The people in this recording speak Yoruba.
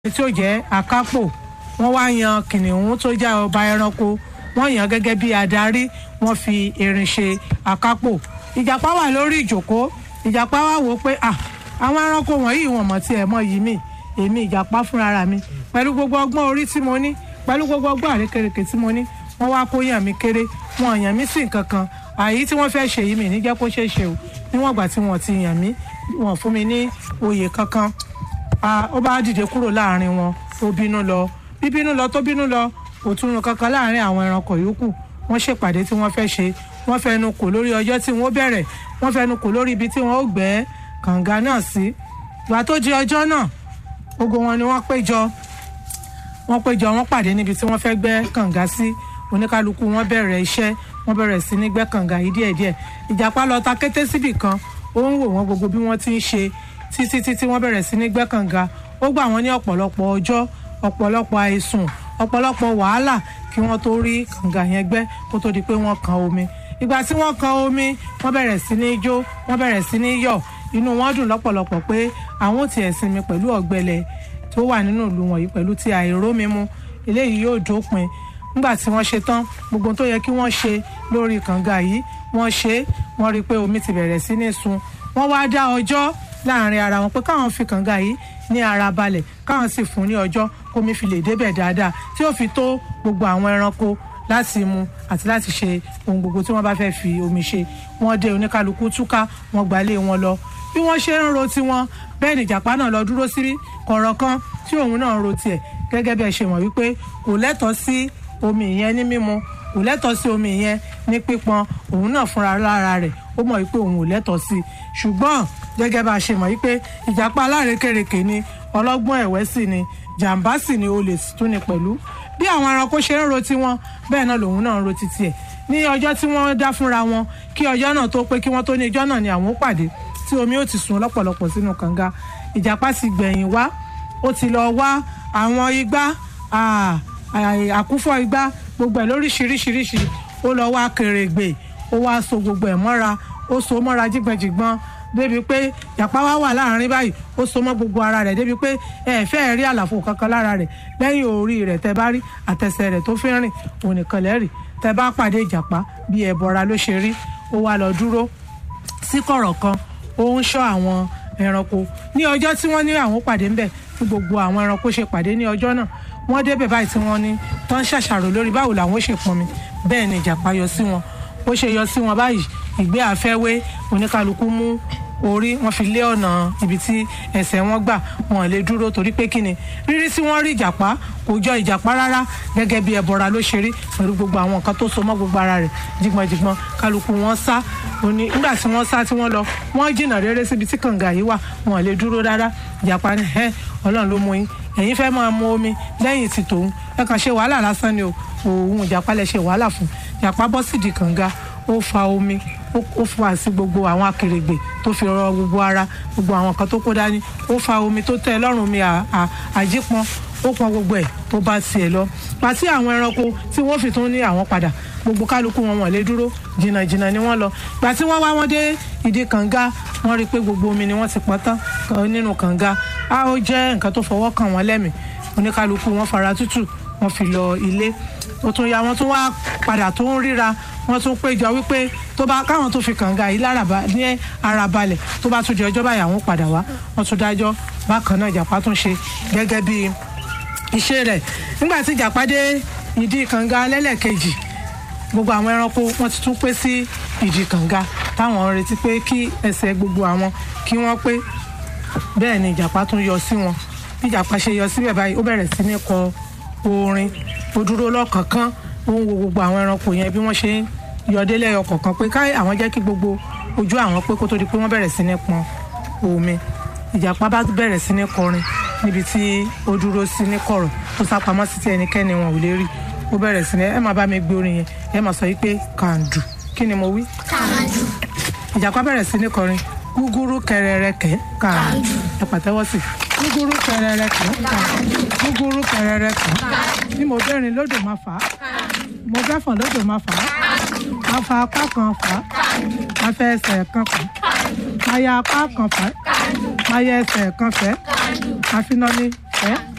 tí ó jẹ́ akápò wọ́n wá yan kìnìún tó jẹ́ ọba ẹranko wọ́n yàn gẹ́gẹ́ bí adarí wọ́n fi erin ṣe akápò ìjàpá wà lórí ìjòkó ìjàpá wà wò pé ah àwọn ẹranko wọ̀nyí wọn mọ̀ tí ẹ̀ mọ̀ yìí mi èmi ìjàpá fúnra mi pẹ̀lú gbogbo ọgbọ́n orí tí mo ní pẹ̀lú gbogbo ọgbọ́n àrékèrèké tí mo ní wọ́n wá kó yàn mí kéré wọn yàn mí sí nǹkan kan àyí tí wọ́n fẹ́ ṣe yìí mi ní jẹ́ kó ṣeé ṣe o níwọ̀n ìgbà tí wọ́n ti yàn mí wọ́n fún mi ní oyè kankan ó bá dìde kúrò láàrin wọn ó bínú lọ bíbínú lọ tó bínú lọ kò túnú kankan láàrin àwọn ẹranko yòókù wọ́n ṣèpàdé tí wọ́n fẹ́ ṣe wọ́n fẹnu kò lórí ọjọ́ tí wọ́n bẹ̀rẹ̀ wọ́n fẹnu kò lórí ibi tí wọ́n ó gbẹ́ kànga náà sí ìgbà tó di ọjọ́ náà gbogbo wọn ni wọ́n péjọ wọ́n péjọ wọ́n pàdé níbi tí wọ́n fẹ́ gbẹ́ kànga sí oníkálukú wọ́n bẹ̀rẹ̀ iṣẹ́ wọ́n bẹ̀rẹ̀ sí ní gbẹ́ kànga yìí díẹ̀díẹ̀ ìjàpá lọ ta kété síbì kan ó ń wò wọ́n gbogbo bí wọ́n ti ń ṣe títí títí wọ́n bẹ̀rẹ̀ sí ní gbẹ́ kànga ó gbà wọ́n ní ọ̀pọ̀lọpọ̀ ọjọ́ ọ̀pọ̀lọpọ̀ àìsùn ọ̀pọ̀lọpọ̀ wàhálà kí wọ́n tó rí kànga yẹn gbẹ́ kó tó di pé wọ́n kan omi ìgbà tí wọ́n kan omi wọ́n bẹ̀rẹ̀ sí ní jó wọ́n bẹ̀rẹ̀ sí ní yọ̀ inú wọn dùn lọ́pọ̀lọpọ̀ pé àwọn ò tiẹ̀ sinmi pẹ̀lú ọ̀gbẹlẹ̀ tó wà nínú ìlú wọn yìí pẹ̀lú ti àìrómi mu eléyìí yóò dópin nígbà tí wọ́n ṣe tán gbogbo tó yẹ kí wọ́n ṣe lórí kànga yìí wọ́n ṣe wọ́n rí i pé omi ti bẹ̀rẹ̀ sí ní sun wọ́n wá dá ọjọ́ láàrin ara wọn pé káwọn fi kànga yìí ní ara balẹ̀ káwọn sì fún ní ọjọ́ kómi fi lè débẹ̀ dáadáa tí ó fi tó gbogbo àwọn ẹranko láti mu àti láti ṣe ohun gbogbo tí wọ́n bá fẹ́ fi omi ṣe wọ́n dé oníkálukú túká wọ́n gbalé wọn lọ bí wọ́n ṣe ń ro tiwọn bẹ́ẹ̀ ni ìjàpá náà lọ dúró sí kọ̀rọ̀ kan tí òun náà ń ro tiẹ̀ gẹ́gẹ́ bí ẹ ṣe mọ̀ wípé kò lẹ́tọ̀ọ́ sí omi yẹn ní mímu kò lẹ́tọ̀ọ́ sí omi yẹn ní pípọn òun náà fúnra lára rẹ̀ ó mọ̀ wípé òun ò lẹ́tọ̀ọ́ sí i ṣùgbọ́n gẹ́gẹ́ bá a ṣe mọ̀ wípé ìjàpá alárékèrèké ni ọlọ́gbọ́n ẹ̀wẹ́ sì ni jàǹbá sì ni olè tún ni pẹ̀lú bí àwọn ẹranko ṣe ń ro tiwọn bẹ́ẹ̀ náà lòun náà ń ro titi ẹ̀ ní ọjọ́ tí wọ́n dá fúnra wọn kí ọjọ́ náà tó pé kí wọ́n tó ní ijọ́ náà ni àwọn ó pàdé tí omi ó ti sùn lọ́pọ̀lọpọ̀ sínú kànga ìjàpá ti gbẹ̀yìn wá ó ti lọ wá àwọn igbá àkúfọ̀ igbá gbogbo ẹ̀ lóríṣiríṣiríṣi ó lọ wá kèrègbè ó wá so gbogbo ẹ̀ mọ́ra ó so mọ́ra jígbọ̀njígbọ̀n débi pé yàpá wá wà láàrin báyìí ó so mọ́ gbogbo ara rẹ̀ débi pé ẹ fẹ́ rí àlàfo kankan lára rẹ̀ lẹ́yìn orí rẹ̀ tẹ́ bá rí àtẹsẹ̀ rẹ̀ tó fi rìn òun nìkan lẹ́rìí tẹ́ bá pàdé ìjàpá bí ẹ̀bọra ló ṣe rí ó wá lọ dúró sí kọ̀rọ̀ kan ó ń ṣọ́ àwọn ẹranko ní ọjọ́ tí wọ́n ní àwọn pàdé ńbẹ̀ tí gbogbo àwọn ẹranko ṣe pàdé ní ọjọ́ náà wọ́n débẹ̀ báyìí tí wọ́n ní tó ń ṣàṣàrò lórí báwo làwọn ṣe pọnmi bẹ́ẹ̀ ni ìjàpá yọ sí wọn bó ṣe yọ sí wọn báyìí ìgbé àfẹ́wé oníkálukú mú orí wọn fi lé ọ̀nà ibi tí ẹsẹ̀ wọn gbà wọn lè dúró torí pé kíni rírí tí wọ́n rí ìjàpá kò jọ ìjàpá rárá gẹ́gẹ́ bí ẹbọra ló ṣe rí pẹ̀lú gbogbo àwọn nǹkan tó so mọ́ gbogbo ara rẹ̀ jìgbọ̀njìgbọ̀n kálukú wọn sá òní nígbà tí wọ́n sá tí wọ́n lọ wọ́n jìnnà rere síbi tí kànga yìí wà wọn lè dúró rárá ìjàpá ni ẹ ọlọ́run ló mú yín ẹ̀yin fẹ́ máa mu omi lẹ́yìn tí tòun ẹ kàn ṣe wàhálà lásán ni o òun ìjàpá lẹ ṣe wàhálà fún ìjàpá bọ́ sídìí kànga ó fa omi ó fa sí gbogbo àwọn akèrègbè tó fi rọ gbogbo ara gbogbo àwọn kan tó kó dání ó fa omi tó tẹ lọ́rùn mi àjípọn ó pọn gbogbo ẹ̀ tó bá tiẹ̀ lọ pàtí àwọn ẹranko tí wọ́n fi tún ní àwọn padà gbogbo kálukú wọn wọ́n lè dúró jìnnàjìnnà ni wọ́n lọ gbà tí wọ́n wá wọn dé ìdí kànga wọ́n rí i pé gbogbo omi ni wọ́n ti pọn tán nínú kànga á ó jẹ́ nǹkan tó fọwọ́ kàn wọ́n lẹ́mìí oníkálukú wọn fara tútù wọ́n fi lọ ilé ó tún ya wọ́n tún wá padà tó ń ríra wọ́n tún péjọ wípé tó bá káwọn tó fi kànga yìí láraba ní ara balẹ̀ tó bá tún di ọjọ́ báyìí àwọn padà wá wọ́n tún dájọ́ bákan náà ìjàpá tún ṣe gẹ́gẹ́ bí iṣẹ́ rẹ̀ nígbà tí ìjàpá dé ìdí kànga lẹ́lẹ́kejì gbogbo àwọn ẹranko wọ́n ti tún pé sí ìdí kànga táwọn retí pé kí ẹsẹ̀ gbogbo àwọn kí wọ́n pé bẹ́ẹ̀ ni ìjàpá tún yọ sí wọn bí ìjàpá ṣe yọ síbẹ̀ báyìí ó bẹ̀rẹ̀ sí ní kọ orin ó dúró lọ́kànkán ó ń wo gbogbo àwọn ẹranko yẹn bí wọ́n ṣe ń yọdé lẹ́yọ kọ̀ọ̀kan pé káyọ̀ àwọn jẹ́ kí gbogbo ojú àwọn pé kó tó di pé wọ́n bẹ̀rẹ̀ sí ní pọn omi ìjàpá bá bẹ̀rẹ̀ sí ní kọrin níbi tí ó dúró sí ní kọ̀rọ̀ tó sápamọ́ sí tí ẹnikẹ́ni wọn ò lè rí ó bẹ̀rẹ̀ sí ní ẹ máa bá mi gbé orin yẹn ẹ máa sọ wípé kàǹdù kí ni mo wí. kàǹdù. ìjàpá bẹ̀rẹ̀ sí ní kọrin gúgúrú kẹrẹrẹkẹ kàǹdù ẹ pàtẹ́wọ́ sí gúgúrú kẹrẹrẹkẹ kàǹdù gúgúrú kẹrẹrẹkẹ bí mo bẹ́rin lódò máa fà á mo bẹ́fọ̀n lódò máa fà á máa fa apá kan fà á máa fẹ́ ẹsẹ̀ kan fà á máa ya apá kan fà á máa yẹ ẹsẹ̀ kan fẹ́ máa fi náà ní fẹ́